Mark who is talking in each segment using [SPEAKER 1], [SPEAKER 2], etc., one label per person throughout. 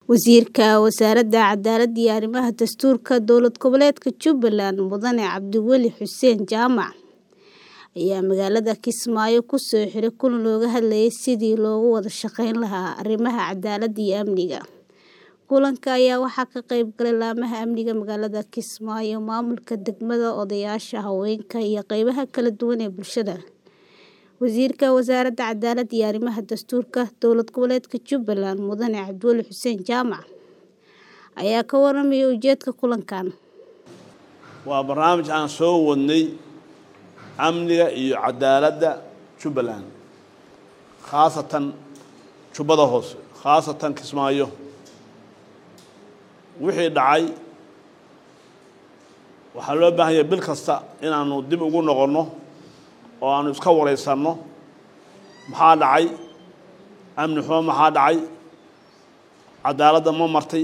[SPEAKER 1] Wasiirka Wasaaradda Cadaaladda iyo Arrimaha Dastuurka Dowlad Goboleedka Jubbaland Mudane Cabdiweli Xuseen Jaamac ayaa magaalada Kismaayo ku soo xiray kulan looga hadlayay sidii looga wada shaqayn lahaa arrimaha cadaaladda iyo amniga. Kulanka ayaa waxaa ka qayb galay laamaha amniga magaalada Kismaayo, maamulka degmada, odayaasha haweenka, iyo qaybaha kala duwan ee bulshada. Wasiirka Wasaaradda Cadaaladda iyo Arrimaha Dastuurka Dowlad Goboleedka Jubbaland Mudane Cabdiweli Xuseen Jaamac ayaa ka warramay ujeedka kulankan.
[SPEAKER 2] waa barnaamij aan soo wadnay amniga iyo cadaaladda jubbaland khaasatan jubbada hoose khaasatan kismaayo wixii dhacay waxaa loo baahan yahay bil kasta inaanu dib ugu noqonno oo aanu iska waraysanno maxaa dhacay amni xumo maxaa dhacay cadaaladda ma martay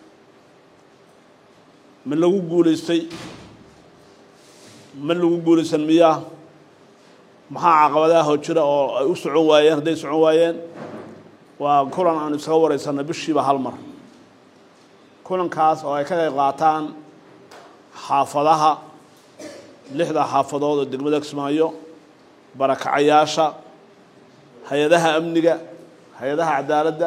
[SPEAKER 2] ma lagu guulaystay ma lagu guulaysan miyaa maxaa caqabadaha hoo jira oo ay u socon waayeen hadday socon waayeen waa kulan aanu iskaga waraysanno bishiiba hal mar kulankaas oo ay ka qayb qaataan xaafadaha lixda xaafadood oo degmada kismaayo barakacayaasha hay-adaha amniga hay-adaha cadaaladda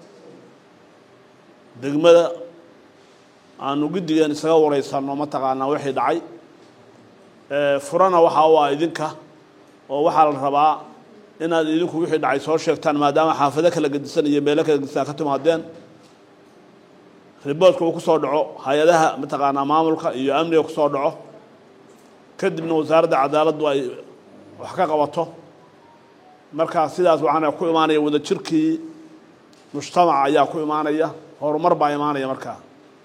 [SPEAKER 2] degmada aanu guddigeen isaga waraysanno mataqaanaa wixii dhacay furana waxaa u ah idinka oo waxaa la rabaa inaad idinku wixii dhacay soo sheegtaan maadaama xaafado kala gedisan iyo meelo kala gedisan ka timaadeen riboodka uu ku soo dhaco hay-adaha mataqaanaa maamulka iyo amniga kusoo dhaco kadibna wasaaradda cadaaladdu ay wax ka qabato markaa sidaas waxaana ku imaanaya wadajirkii mujtamaca ayaa ku imaanaya horumar baa imaanaya markaa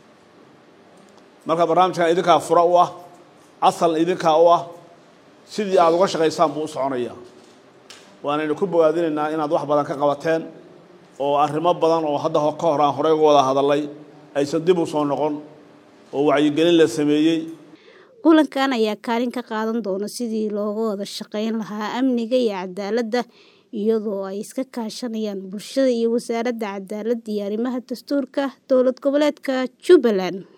[SPEAKER 2] marka barnaamijkan idinkaa fura u ah asal idinkaa u ah sidii aada uga shaqaysaan buu u soconaya waanaynu ku bogaadinaynaa inaad wax badan ka qabateen oo arrimo badan oo hadda ka hor aan horey uga wada hadalay aysan dib u soo noqon oo wacyigelin la sameeyey
[SPEAKER 1] kulankan ayaa kaalin ka qaadan doona sidii looga wada shaqayn lahaa amniga iyo cadaaladda iyadoo ay iska kaashanayaan bulshada iyo wasaaradda cadaaladda iyo arrimaha dastuurka dowlad goboleedka jubbaland